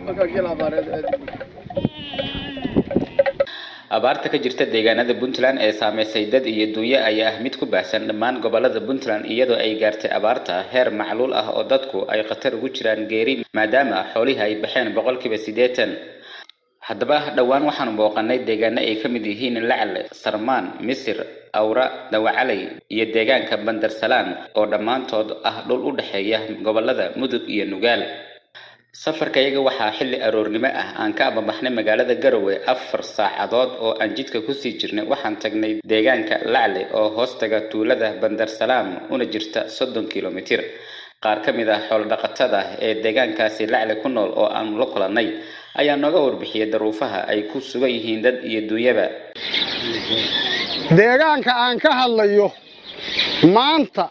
abaarta ka jirta deegaanada puntland ee saameysay dad iyo dunyo ayaa ah mid ku baahsan dhammaan gobolada puntland iyadoo ay gaartay abaarta heer macluul ah oo dadku ay khatar ugu jiraan geeri maadaama xoolihii ay baxeen boqolkiiba siddeetan haddaba dhowaan waxaanu booqanay deegaano ay ka mid yihiin lacle sarmaan misir awra dawacaley iyo deegaanka bandarsalaan oo dhammaantood ah dhul u dhexeeya gobolada mudug iyo nugaal safarkayaga waxaa xilli aroornimo ah aan ka ababaxnay magaalada garowe afar saacadood oo aan jidka kusii jirnay waxaan tagnay deegaanka lacle oo hoostaga tuulada bandarsalaam una jirta soddon kilomitir qaar ka mid ah xoolodhaqatada ee deegaankaasi lacle ku nool oo aanu la kulannay ayaa nooga warbixiyay daruufaha ay ku sugan yihiin dad iyo duunyaba deegaanka aan ka hadlayo maanta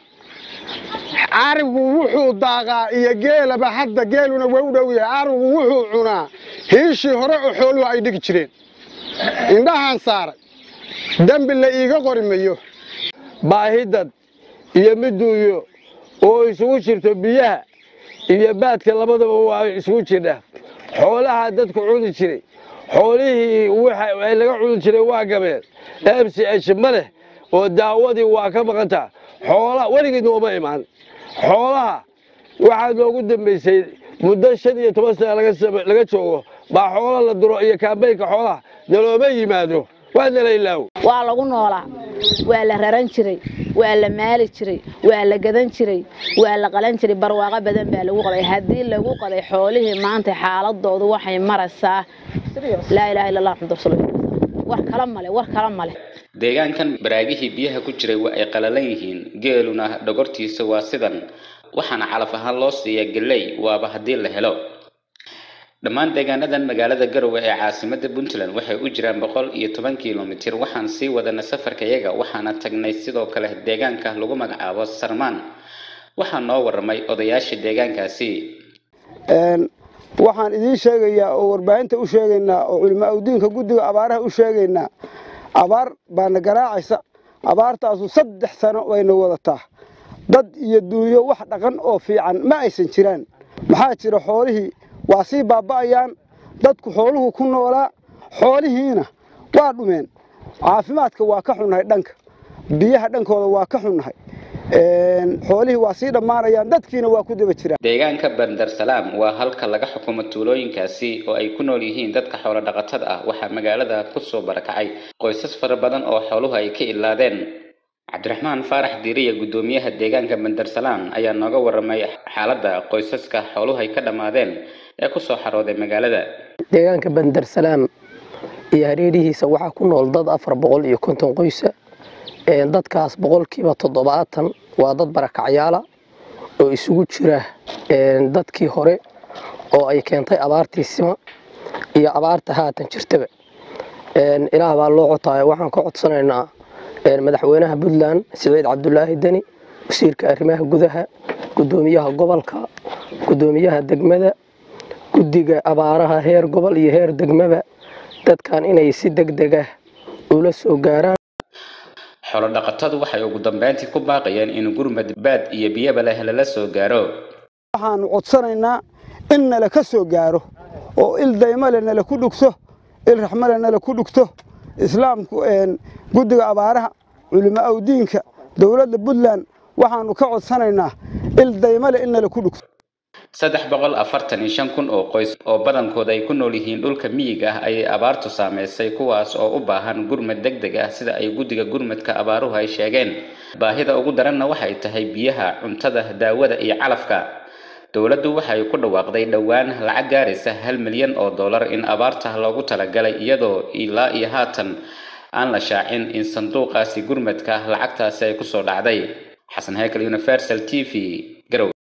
arigu wuxuu daaqaa iyo geelaba hadda geeluna waa u dhow yahay arigu wuxuu cunaa hiishii hore oo xooluhu ay dhigi jireen indhahaan saaray dembi la iiga qori mayo baahidad iyo miduuyo oo isugu jirto biyaha iyo baadka labadaba waa isugu jirdha xoolaha dadku cuni jiray xoolihii waxa laga cuni jiray waa gabeen mc h ma leh oo daawadii waa ka maqantaa xoolaha weligeed nooma imaan xoolaha waxaa noogu dambaysay muddo shan iyo toban sana laga joogo baa xoola la duro iyo kaambeynka xoolaha nalooma yimaado waa nala ilaawo waa lagu noolaa waa la raran jiray waa la maali jiray waa la gadan jiray waa la qalan jiray barwaaqo badan baa lagu qabay haddii lagu qabay xoolihii maanta xaaladoodu waxay maraysaa laa ilaha illa allah maxamad rasuul war kala male war kala male deegaankan baraagihii biyaha ku jiray waa ay qalalan yihiin geeluna dhogortiisa waa sidan waxaana calaf ahaan loo siiya geley waaba haddii la helo dhammaan deegaanadan magaalada garowe ee caasimada puntland waxay u jiraan boqol iyo toban kilomitir waxaan sii wadanay safarkayaga waxaana tagnay sidoo kale deegaanka lagu magacaabo sarmaan waxaa noo waramay odayaasha deegaankaasi waxaan idiin sheegayaa oo warbaahinta u sheegaynaa oo culimaa udiinka guddiga abaaraha u sheegaynaa abaar baana garaacaysa abaartaasu saddex sano wayna wadataa dad iyo duunyo wax dhaqan oo fiican ma aysan jiraan maxaa jira xoolihii waa sii baaba'ayaan dadku xooluhu ku noolaa xoolihiina waa dhumeen caafimaadka waa ka xunnahay dhanka biyaha dhankooda waa ka xunnahay xoolihii waa sii dhammaanayaan dadkiina waa ku daba jiraan deegaanka bandarsalaam waa halka laga xukumo tuulooyinkaasi oo ay ku nool yihiin dadka xoolo dhaqatada ah waxaa magaalada kusoo barakacay qoysas fara badan oo xooluhu ay ka ilaadeen cabdiraxmaan faarax diiriya guddoomiyaha deegaanka bandarsalaam ayaa nooga waramay xaaladda qoysaska xooluhu ay ka dhammaadeen ee kusoo xarooday magaalada deegaanka bandarsalaam iyo hareerihiisa waxaa ku nool dad afar boqol iyo konton qoysa dadkaas boqolkiiba toddobaatan waa dad barakacyaala oo isugu jira dadkii hore oo ay keentay abaartii sima iyo abaarta haatan jirtaba ilaah baa loo cotaayo waxaan ka codsanaynaa madaxweynaha puntland siciid cabdulaahi deni wasiirka arrimaha gudaha gudoomiyaha gobolka gudoomiyaha degmada guddiga abaaraha heer gobol iyo heer degmaba dadkan inay si deg deg ah ula soo gaaraan xoolodhaqatadu waxay ugu dambeyntii ku baaqayeen in gurmad baad iyo biyaba leh lala soo gaaro waxaanu codsanaynaa in nala ka soo gaaro oo il daymale nala ku dhugto il raxmale nala ku dhugto islaamku guddiga abaaraha culimaa awdiinka dowladda puntland waxaanu ka codsanaynaa il daymale in nala ku dhugto saddex boqol afartan iyo shan kun oo qoys oo badankooda ay ku nool yihiin dhulka miyiga ah ayay abaartu saameysay kuwaas oo u baahan gurmad deg deg ah sida ay guddiga gurmadka abaaruhu ay sheegeen baahida ugu daranna waxay tahay biyaha cuntada daawada iyo calafka dowladdu waxay ku dhawaaqday dhowaan lacag gaaraysa hal milyan oo dollar in abaarta loogu talagalay iyadoo ilaa iyo haatan aan la shaacin in sanduuqaasi gurmadka lacagtaasi ay kusoo dhacday xasan heykal universal t v garow